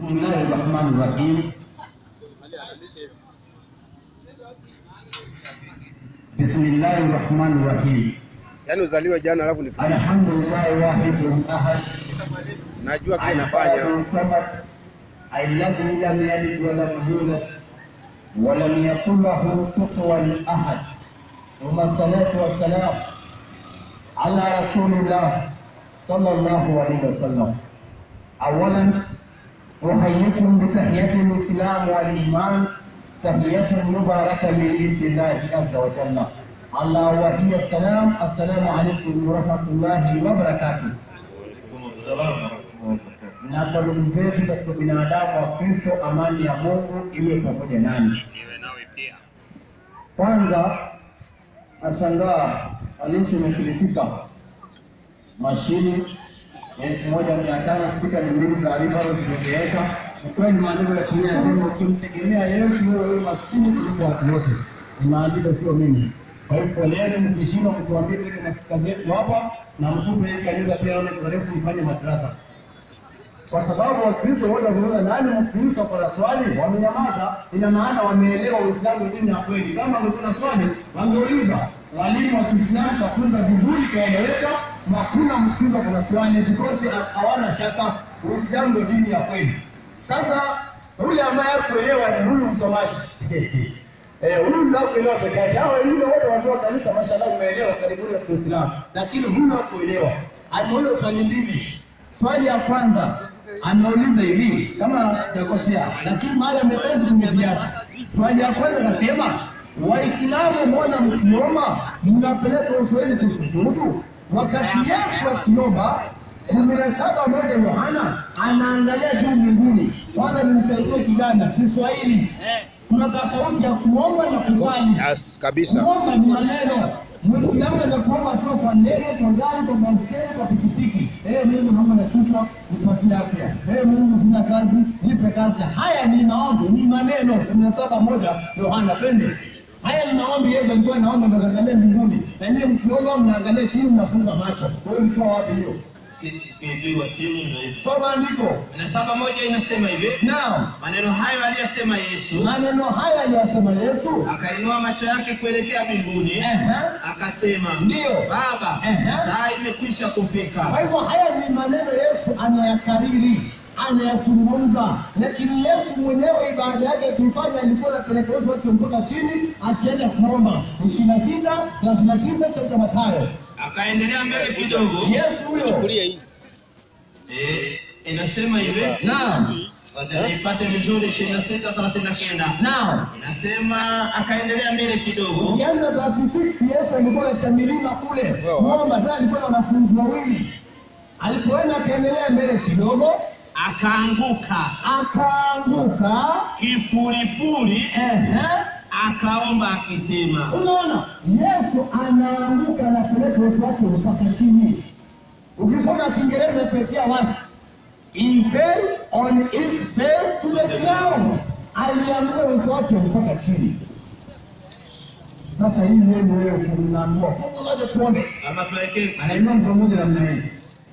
Bismillahi rahmani rahim. Bismillahi rahmani rahim. Yaani uzaliwe jana alafu nifundishe. Alhamdulillahi wahidul ahad. Najua kile nafanya. الذي لم يلد ولم يولد ولم يكن له كفوا احد ثم الصلاه والسلام على رسول الله صلى الله عليه وسلم اولا احييكم بتحيه الاسلام والايمان تحيه مباركه من عند الله عز وجل الله وهي السلام السلام عليكم ورحمه الله وبركاته na kwa ndugu zetu katika binadamu wa Kristo, amani ya Mungu iwe pamoja nanyi. Kwanza nashangaa halisi imefilisika, mashini elfu moja mia tano spika ni mbili za Rivaro zimezeeka. Ni kweli maandiko yatumia sema, ukimtegemea Yesu wewe wewe maskini kuliko watu wote. Ni maandiko, sio mimi. Kwa hiyo poleni mkishindwa kutuambia ile maspika zetu hapa na mtupe hii kanisa pia aone karibu mfanye madrasa kwa sababu Wakristo wote wakiuliza nani Mkristo kwa swali wamenyamaza, ina maana wameelewa Uislamu dini ya kweli. Kama wangekuwa na swali wangeuliza. Walimu wa Kiislamu kafunza vizuri kaeleweka, na hakuna Mkristo kuna swali because hawana shaka Uislamu ndio dini ya kweli. Sasa yule ambaye hakuelewa ni huyu msomaji Eh, huyu ndio kuelewa peke yake. Hao wengine wote watu wa kanisa mashallah umeelewa karibuni kwa Uislamu. Lakini huyu hakuelewa. Ameuliza swali mbili. Swali ya kwanza ameuliza hivi kama sijakosea, lakini mahali amepeza kwenye viatu. Swali ya kwanza nasema, Waislamu mbona mkiomba mnapeleka uswahili kusujudu, wakati Yesu akiomba kumi na saba moja Yohana anaangalia juu mbinguni. Kwanza nimsaidie kijana Kiswahili, kuna tofauti ya kuomba na kusali. Yes, kabisa. Kuomba ni maneno. Muislamu anaweza kuomba tu kwa ndege, kwa gari, kwa baiskeli, kwa pikipiki. Eh, Mungu naomba na kichwa nipatie afya. Eh, Mungu sina kazi, nipe kazi. Haya ni maombi, ni maneno. kumi na saba moja Yohana, twende. Haya ni maombi Yesu alikuwa anaomba ndo kaangalia mbinguni. Na nyinyi mkiomba mnaangalia chini mnafunga macho. Wewe mtoa wapi hiyo? Sijui simu ndio hivi. Soma andiko. Na saba moja inasema hivi, Naam. maneno hayo aliyosema Yesu, Maneno haya aliyosema Yesu. akainua macho yake kuelekea mbinguni, Ehe. akasema, Ndio. Baba, Ehe. saa imekwisha Kwa kufika. hivyo haya ni maneno Yesu anayakariri, anayazungumza, lakini Yesu mwenyewe ibada yake akifanya alikuwa anapeleka Yesu wake mpaka chini, akienda kuomba. ishirini na sita thelathini na tisa kitabu cha Mathayo. Akaendelea mbele kidogo, Yesu huyo, eh, inasema hivi, naam, wacha niipate vizuri, ishirini na sita thelathini na kenda naam. inasema akaendelea mbele kidogo, Ukianza 36 Yesu alikuwa katika milima kule kuomba, tena alikuwa na wanafunzi wawili. Alipoenda akaendelea mbele kidogo, akaanguka akaanguka. kifurifuri, Ehe. akaomba akisema, Unaona, Yesu anaanguka anapeleka uso wake mpaka chini. Ukisoma Kiingereza pekea wasi, he fell on his face to the ground, alianguka uso wake mpaka chini. Sasa hii neno wewe unaambiwa fungu moja tuombe, ama tuweke anainua mtu mmoja namna hii,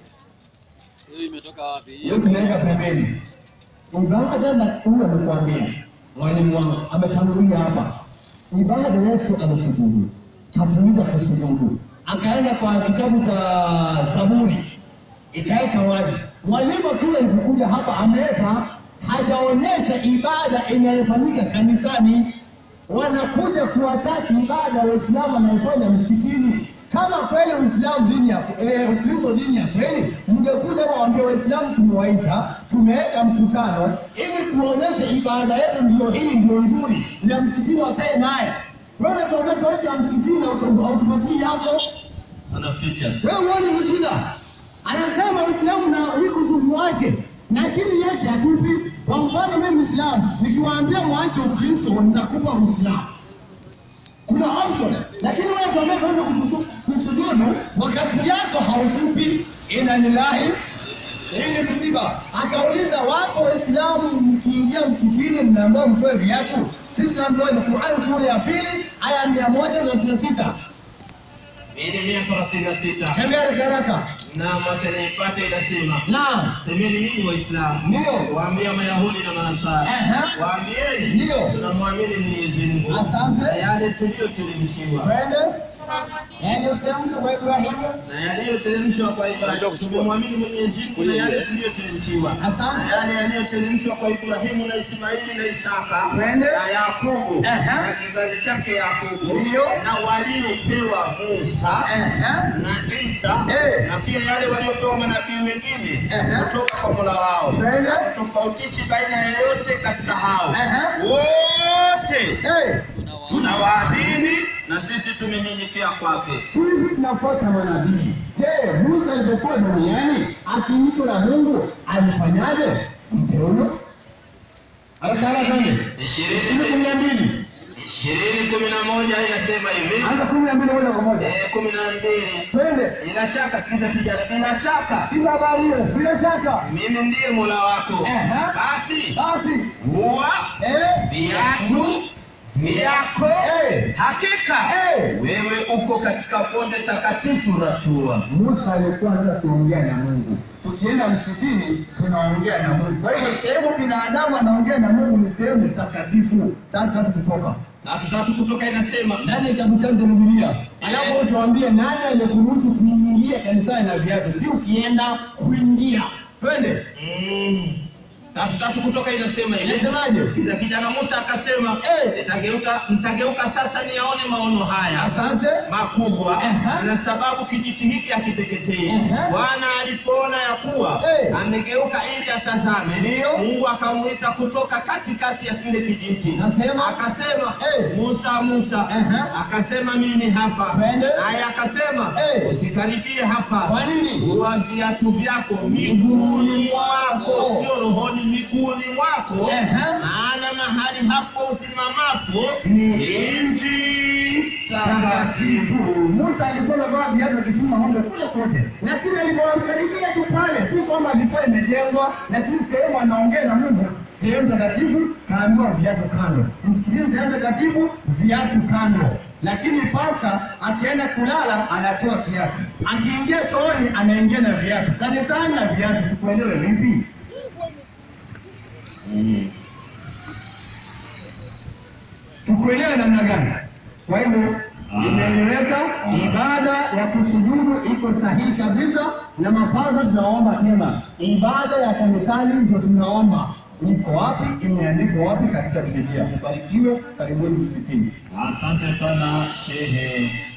Hiyo imetoka wapi? hiyo tunaweka pembeni. Ibada tena huyu amekwambia mwalimu wangu ametangulia hapa, ibada Yesu amesujudu, kafuliza kusujudu, akaenda kwa kitabu cha Zaburi ikaweka wazi. Mwalimu akiwa alipokuja hapa ameweka, hajaonyesha ibada inayofanyika kanisani, wanakuja kuwataki ibada Waislamu wanaifanya msikitini. Kama kweli Uislamu dini ya eh, Ukristo dini ya kweli, mngekuja hapa waambie Waislamu tumewaita, tumeweka mkutano ili tuonyeshe ibada yetu ndio hii, ndio nzuri, ya msikitini wakae naye. Wewe unatuambia tuache ya msikitini na auto- automatii yako anaficha wewe uone ni shida. Anasema Uislamu na wiko muache, lakini yake hatupi. Kwa mfano mimi Muislamu nikiwaambia mwache Ukristo nitakupa Uislamu, kuna option, lakini wewe tuambia tuanze kutusu- kusujudu wakati yako hautupi. Inna lillahi hii ni msiba. Akauliza, wapo Waislamu mkiingia msikitini mnaambiwa mtoe viatu? Sisi tunaambiwa ni Qur'an sura ya pili aya mia moja thelathini na sita Hii ni mia thelathini na sita Tembea haraka haraka. na mwacha niipate inasema Naam. semeni nyinyi Waislamu, Ndio. waambia Mayahudi na Manasara, Aha. waambieni Ndio. tunamwamini Mwenyezi Mungu Asante. na yale tuliyoteremshiwa Twende. Yaani ukiamsha kwa Ibrahimu. na yaliyoteremshwa kwa Ndio Ibrahimu. kuchukua. Tumemwamini Mwenyezi Mungu na yale tuliyoteremshiwa Asante. na yale yaliyoteremshwa kwa Ibrahimu na Ismaili na Isaka Twende. na Yakobo Aha. na kizazi chake Yakobo Ndio. na waliopewa Musa Aha. na Isa Eh. na pia yale waliopewa manabii wengine Aha. kutoka kwa Mola wao. Twende. Tofautishi baina ya yote katika hao Aha. wote Eh. tunawaamini na sisi tumenyenyekea kwake. Hivi tunafuata manabii. Je, Musa alipokuwa duniani akiitwa na Mungu alifanyaje? Mteuno. Haraka haraka ndio. Ishirini ishirini kumi na mbili. ishirini kumi na moja inasema hivi Anza kumi na mbili moja kwa moja. Eh, kumi na mbili Twende. bila shaka siza kijana, bila shaka Sikiza habari hiyo. Bila shaka. mimi ndiye Mola wako. Aha. Basi Basi. huwa Eh. viatu vyako Eh. hakika Eh. wewe uko katika bonde takatifu la Tua. Musa alikuwa anataka kuongea na Mungu. Tukienda msikitini tunaongea na Mungu. Kwa hivyo sehemu binadamu anaongea na Mungu ni sehemu takatifu. Tatu tatu kutoka Tatu tatu kutoka inasema ndani ya kitabu changu cha Biblia. Alafu tuambie nani aliyekuruhusu kuingia kanisani na viatu, si ukienda kuingia. Twende. mm, tatu tatu kutoka inasema hivi Inasemaje? Sikiza, kijana Musa akasema Eh. nitageuka nitageuka sasa niyaone maono haya Asante. makubwa Aha. na sababu kijiti hiki hakiteketei. Aha. Bwana alipoona ya kuwa Eh. amegeuka ili atazame, Ndio. Mungu akamuita kutoka katikati ya kile kijiti, Nasema? akasema Eh. Musa, Musa. Aha. Akasema mimi hapa, Twende. naye akasema Eh. usikaribie hapa, Kwa nini? huwa viatu vyako miguuni mwako, sio rohoni, miguuni mwako, Aha. maana mahali hapo usimamapo ni nchi takatifu. Musa alikuwa amevaa viatu akichunga ng'ombe kule kote, lakini alipokaribia tu pale, si kwamba ilikuwa imejengwa, lakini sehemu anaongea na Mungu, sehemu takatifu, kaambiwa viatu kando. Msikitini sehemu takatifu, viatu kando. Lakini pasta akienda kulala anatoa kiatu, akiingia chooni anaingia na viatu, kanisani na viatu. Tukuelewe vipi? tukuelewe namna gani? Kwa hivyo imeeleweka, ibada ya kusujudu iko sahihi kabisa, na mafaza tunaomba tena, ibada ya kanisani ndio tunaomba. Iko wapi? Imeandikwa wapi katika Biblia? Ubarikiwe, karibuni msikitini. Asante sana Shehe